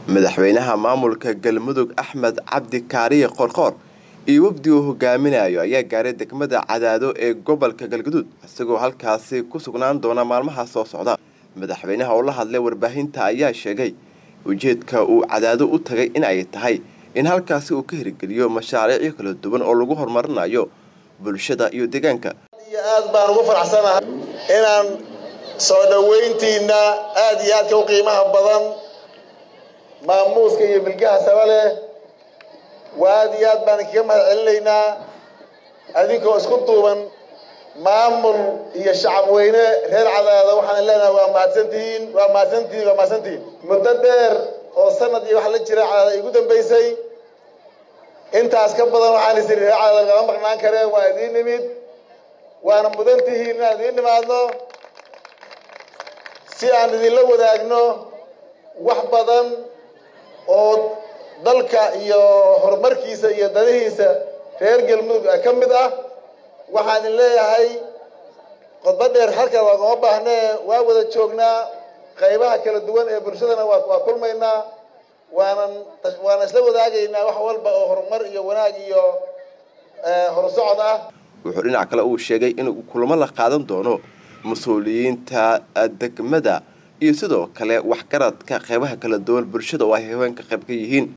madaxweynaha maamulka galmudug axmed cabdi kaariye qorqoor iyo wafdi uu hogaaminayo ayaa gaaray degmada cadaado ee gobolka galgaduud isagoo halkaasi ku sugnaan doona maalmaha soo socda madaxweynaha oo la hadlay warbaahinta ayaa sheegay ujeedka uu cadaado u tagay in ay tahay in halkaasi uu ka hirgeliyo mashaariicyo kala duwan oo lagu horumarinayo bulshada iyo deegaanka iyo aad baan ugu faraxsanahay inaan soo dhoweyntiina aada iyo aadka u qiimaha badan maamuuska iyo milgaha saba leh waa aada iyo aad baan kaga mahad celinaynaa adinkoo isku duuban maamul iyo shacab weyne reer cadaada waxaan leenahay waa mahadsantihiin waa mahadsantihiin waa mahadsantihiin muddo dheer oo sanad iyo wax la jira cadaada igu dambaysay intaas ka badan waxaan isiri reer cadaada lagama maqnaan karee waa idiin nimid waana mudan tihiin inaan idiin nimaadno si aan idinla wadaagno wax badan oo dalka iyo horumarkiisa iyo danihiisa reer galmudug ka mid ah waxaan idin leeyahay qodbo dheer halkan waagama baahnee waa wada joognaa qaybaha kala duwan ee bulshadana waa waa kulmaynaa waanan waanan isla wadaagaynaa wax walba oo horumar iyo wanaag iyo horusocod ah wuxuu dhinac kale uu sheegay inuu kulamo la qaadan doono mas-uuliyiinta degmada iyo sidoo kale waxgaradka qeybaha kala duwan bulshada oo ay haweenka qayb ka yihiin